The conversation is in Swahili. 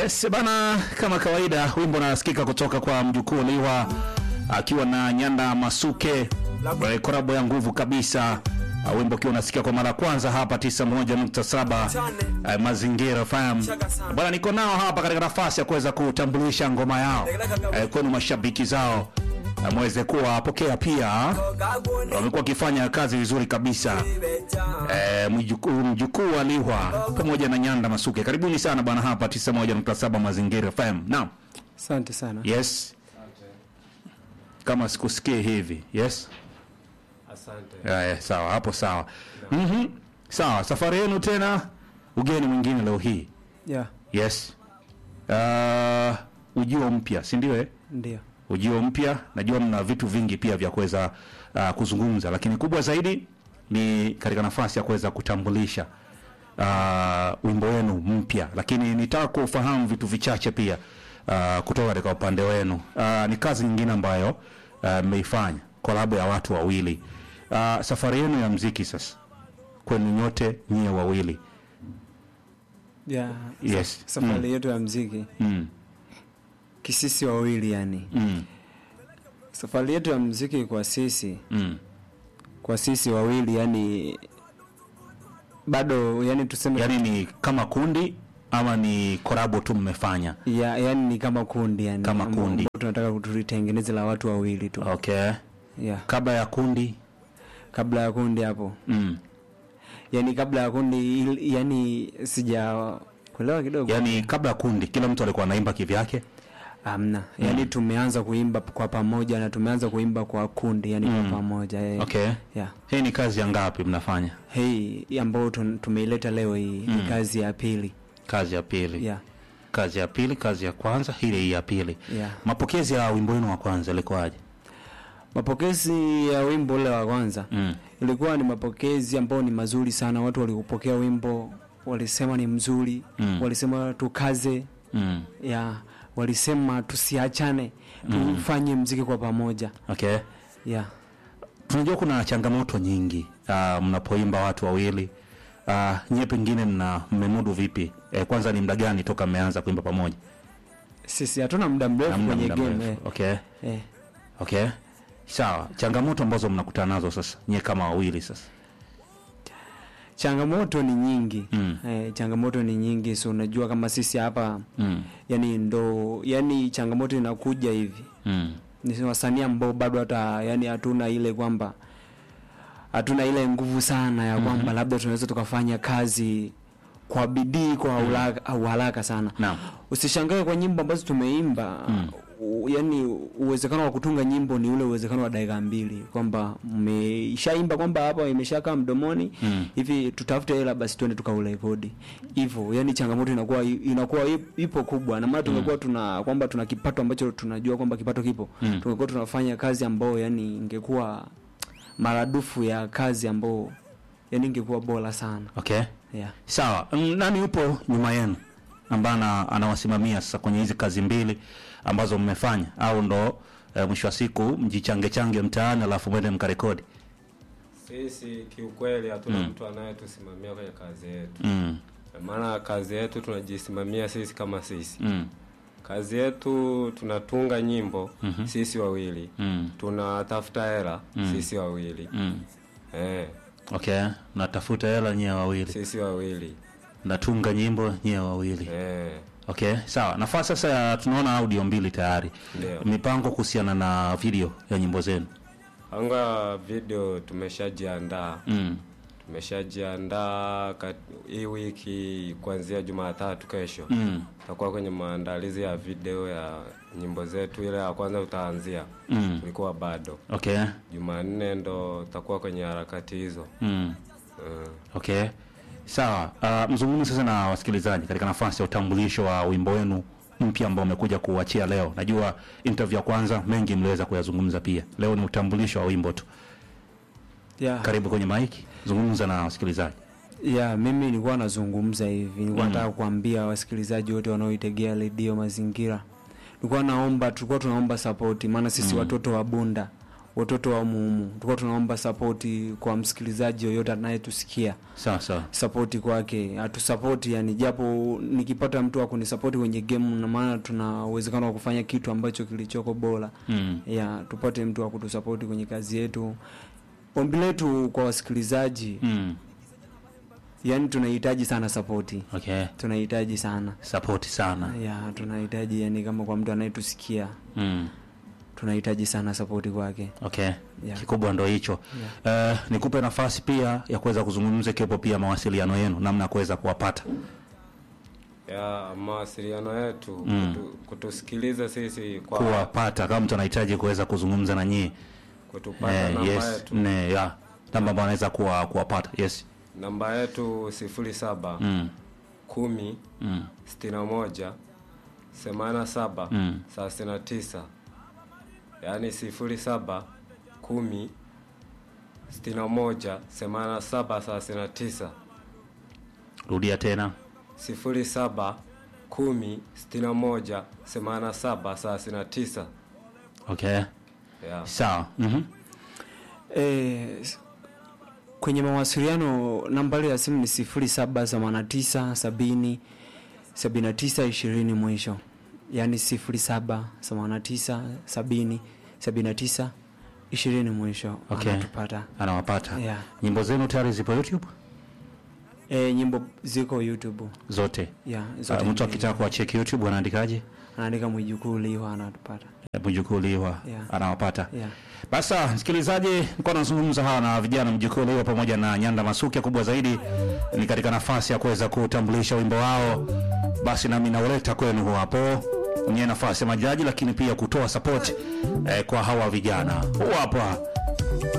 Yes, bana, kama kawaida wimbo unasikika kutoka kwa mjukuu Liwa akiwa na Nyanda Masuke, eh, korabo ya nguvu kabisa. Uh, wimbo ukiwa unasikia kwa mara ya kwanza hapa 91.7 uh, Mazingira FM. Bwana, niko nao hapa katika nafasi ya kuweza kutambulisha ngoma yao uh, kwenu mashabiki zao uh, mweze kuwapokea pia. Wamekuwa wakifanya kazi vizuri kabisa eh, mjukuu mjukuu wa Liwa pamoja na Nyanda Masuke. Karibuni sana bwana hapa 91.7 Mazingira FM. Naam. Asante sana. Yes. Kama sikusikie hivi. Yes. Asante. Ya, ya, sawa hapo sawa. Mhm. Sawa, safari yenu tena ugeni mwingine leo hii. Yeah, Yes. Uh, ujio mpya, si ndio eh? ndio. Ujio mpya, najua mna vitu vingi pia vya kuweza uh, kuzungumza, lakini kubwa zaidi ni katika nafasi ya kuweza kutambulisha uh, wimbo wenu mpya, lakini nitaka kufahamu vitu vichache pia uh, kutoka katika upande wenu. Uh, ni kazi nyingine ambayo uh, mmeifanya kolabo ya watu wawili. Uh, safari yenu ya mziki sasa kwenu nyote nyie wawili. Yeah. Yes. Safari yetu ya mziki Mm. kisisi wawili yani. Mm. Safari yetu ya mziki kwa sisi Mm. kwa sisi wawili yani bado yani tuseme Yaani ni kama kundi ama ni korabo tu mmefanya? ya, yani ni kama kundi yani. Kama ambao- kundi. ambao tunataka kututengeneze la watu wawili tu. Okay. Yeah. Kabla ya kundi Kabla ya kundi hapo. mm. Yani kabla ya kundi il- yani sija kuelewa kidogo. Yaani kabla ya kundi kila mtu alikuwa anaimba kivyake. Amna. Yani tumeanza kuimba kwa pamoja na tumeanza kuimba kwa kundi yani kwa pamoja. Eh. Okay. Yeah. Hii ni kazi ya ngapi mnafanya? Hii ambayo tun- tumeileta leo hii ni kazi ya pili. Kazi ya pili. Yeah. Kazi ya pili, kazi ya kwanza, hii hii ya pili. Yeah. Mapokezi ya wimbo wenu wa kwanza ilikuwaje? Mapokezi ya wimbo ule wa kwanza Mm. ilikuwa ni mapokezi ambayo ni mazuri sana. Watu waliupokea wimbo, walisema ni mzuri Mm. walisema tukaze, Mm. ya walisema tusiachane, tufanye mziki kwa pamoja. Okay. Yeah. Tunajua kuna changamoto nyingi uh, mnapoimba watu wawili uh, nyie pengine mna mmemudu vipi? Eh, kwanza ni muda gani toka mmeanza kuimba pamoja? Sisi hatuna muda mrefu Hamna kwenye muda game. mrefu. Eh. Okay. Eh. Okay. Sawa. Changamoto ambazo mnakutana nazo sasa nyie kama wawili sasa. Changamoto ni nyingi. Mm. Eh, changamoto ni nyingi, so unajua kama sisi hapa Mm. yani ndo yani changamoto inakuja hivi Mm. ni wasanii ambao bado hata yani hatuna ile kwamba hatuna ile nguvu sana ya kwamba labda tunaweza tukafanya kazi kwa bidii kwa ulaka, uharaka sana Naam. usishangae kwa nyimbo ambazo tumeimba u, yani uwezekano wa kutunga nyimbo ni ule uwezekano wa dakika mbili kwamba mmeshaimba kwamba hapa imeshakaa mdomoni Mm. hivi tutafute hela basi twende tukaurekodi hivyo yani changamoto inakuwa inakuwa ip- ipo kubwa na maana tungekuwa tuna kwamba tuna kipato ambacho tunajua kwamba kipato kipo Mm. tungekuwa tunafanya kazi ambayo yani ingekuwa maradufu ya kazi ambayo yani ingekuwa bora sana Okay. yeah. Sawa. Mm, Nani yupo nyuma yenu ambaye ana- anawasimamia sasa kwenye hizi kazi mbili ambazo mmefanya au ndo eh, mwisho wa siku mjichange change mtaani alafu mwende mkarekodi? Sisi kiukweli hatuna mtu anayetusimamia kwenye kazi yetu. Mm. Maana kazi yetu tunajisimamia sisi kama sisi. Mm. Kazi yetu tunatunga nyimbo sisi wawili. Mm. Tunatafuta hela sisi wawili. Mm. Eh, Okay. Natafuta hela nyie wawili. sisi wawili. Natunga nyimbo nyie wawili. Eh, Okay, sawa. Nafasi sasa ya tunaona audio mbili tayari. Ndio. Mipango kuhusiana na video ya nyimbo zenu. anga video tumeshajiandaa. Mm. Tumeshajiandaa kat- hii wiki kuanzia Jumatatu kesho. Mm. Tutakuwa kwenye maandalizi ya video ya nyimbo zetu. Ile ya kwanza utaanzia, Mm. ilikuwa bado Okay. Jumanne ndo tutakuwa kwenye harakati hizo. Mm. Mm. Okay. Sawa. Uh, mzungumze sasa na wasikilizaji katika nafasi ya utambulisho wa wimbo wenu mpya ambao umekuja kuuachia leo. Najua interview ya kwanza mengi mliweza kuyazungumza pia. Leo ni utambulisho wa wimbo tu. Yeah. Karibu kwenye maiki. Zungumza na wasikilizaji. ya mimi nilikuwa nazungumza hivi nilikuwa nataka kuambia wasikilizaji wote wanaoitegea redio mazingira nilikuwa naomba tulikuwa tunaomba sapoti maana sisi watoto wa bunda watoto wa muumu tulikuwa tunaomba sapoti kwa msikilizaji yoyote anayetusikia sawa sawa sapoti kwake atusapoti yani japo nikipata mtu akunisapoti kwenye game na maana tuna uwezekano wa kufanya kitu ambacho kilichoko bora mm. ya tupate mtu wa kutusapoti kwenye kazi yetu ombi letu kwa wasikilizaji Mm. yani tunahitaji sana sapoti okay tunahitaji sana sapoti sana ya tunahitaji yani kama kwa mtu anayetusikia mm. tunahitaji sana sapoti kwake okay Yeah. kikubwa ndo hicho Eh, nikupe nafasi pia ya kuweza kuzungumza ikiwepo pia mawasiliano yenu namna ya kuweza kuwapata ya mawasiliano yetu Mm. kutu, kutusikiliza sisi kwa kuwapata kama mtu anahitaji kuweza kuzungumza na nyie kutupata eh, namba yes yetu ne ya namba ambayo anaweza kuwa, kuwapata yes namba yetu sifuri saba mm. kumi Mm. sitini na moja themanini na saba Mm. thelathini na tisa yaani sifuri saba kumi sitini na moja themanini na saba thelathini na tisa rudia tena sifuri saba kumi sitini na moja themanini na saba thelathini na tisa okay yeah. sawa mm-hmm. e, kwenye mawasiliano nambari ya simu ni sifuri saba themanini tisa sabini sabini na tisa ishirini mwisho yaani sifuri saba themanini tisa sabini sabini na tisa ishirini mwisho Okay. anatupata anawapata Yeah. nyimbo zenu tayari zipo youtube e, nyimbo ziko youtube zote ya uh, zote mtu mbili. akitaka kuwacheki youtube anaandikaje anaandika mwijukuu liwa anatupata mjukuliwa Yeah. anawapata yeah. basi sawa, msikilizaji nilikuwa nazungumza hawa na vijana mjukuliwa pamoja na nyanda masuke kubwa zaidi ni katika nafasi ya kuweza kutambulisha wimbo wao basi nami nauleta kwenu huu hapo kwenye nafasi ya majaji lakini pia kutoa support eh, kwa hawa vijana huu hapa